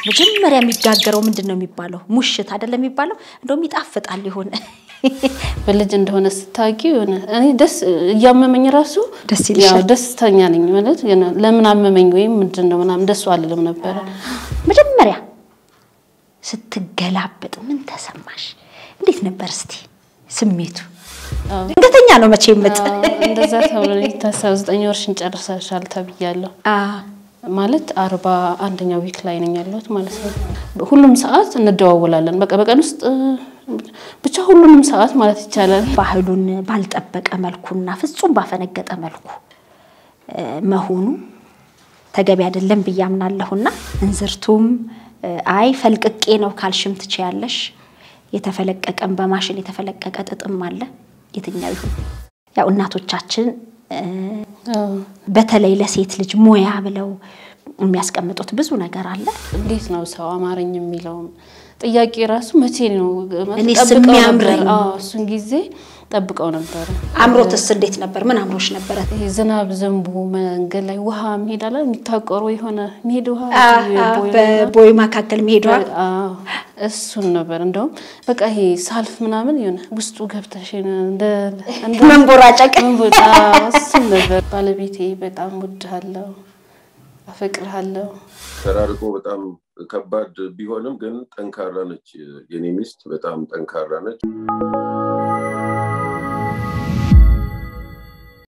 መጀመሪያ የሚጋገረው ምንድን ነው የሚባለው? ሙሽት አይደለም የሚባለው? እንደውም ይጣፍጣል የሆነ በልጅ እንደሆነ ስታውቂ የሆነ እኔ ደስ እያመመኝ ራሱ ደስ ያው ይልሻል። ደስተኛ ነኝ ማለት የሆነ ለምን አመመኝ ወይም ምንድን ነው ምናምን ደሱ አልልም ነበረ። መጀመሪያ ስትገላበጥ ምን ተሰማሽ? እንዴት ነበር እስቲ ስሜቱ? ድንገተኛ ነው መቼ ምጥ አዎ፣ እንደዛ ተብሎ ነው የታሰበው። ዘጠኝ ወርሽን ጨርሰሻል ተብያለሁ። ማለት አርባ አንደኛ ዊክ ላይ ነኝ ያለሁት ማለት ነው። ሁሉም ሰዓት እንደዋወላለን። በቃ በቀን ውስጥ እ፣ ብቻ ሁሉንም ሰዓት ማለት ይቻላል ባህሉን ባልጠበቀ መልኩና ፍጹም ባፈነገጠ መልኩ እ፣ መሆኑ ተገቢ አይደለም ብዬ አምናለሁና እንዝርቱም እ፣ አይ ፈልቅቄ ነው ካልሽም ትችያለሽ። የተፈለቀቀም በማሽን የተፈለቀቀ ጥጥም አለ። የትኛው ይሁን ያው እናቶቻችን እ፣ አዎ። በተለይ ለሴት ልጅ ሙያ ብለው የሚያስቀምጡት ብዙ ነገር አለ። እንዴት ነው ሰው አማረኝ የሚለውም ጥያቄ ራሱ መቼ ነው እኔስ ጠብቀው ነበር። የሚያምረኝ? አዎ፣ እሱን ጊዜ ጠብቀው ነበረ። አምሮትስ እንዴት ነበር? ምን አምሮሽ ነበረ? ይሄ ዝናብ ዘንቦ መንገድ ላይ ውሃ መሄድ አለ የሚታቆሩ የሆነ መሄድ ውሃ ቦይ ላይ ነው። በቦይ መካከል መሄዷ አዎ፣ እሱን ነበር እንደውም በቃ ይሄ ሳልፍ ምናምን የሆነ ውስጡ ገብተሽ እንደ እንደ መንቦራጨቅ መንቦጫ እሱን ነበር። ባለቤቴ በጣም ወድሃለሁ፣ አፈቅርሃለሁ። ተራርቆ በጣም ከባድ ቢሆንም ግን ጠንካራ ነች። የኔ ሚስት በጣም ጠንካራ ነች።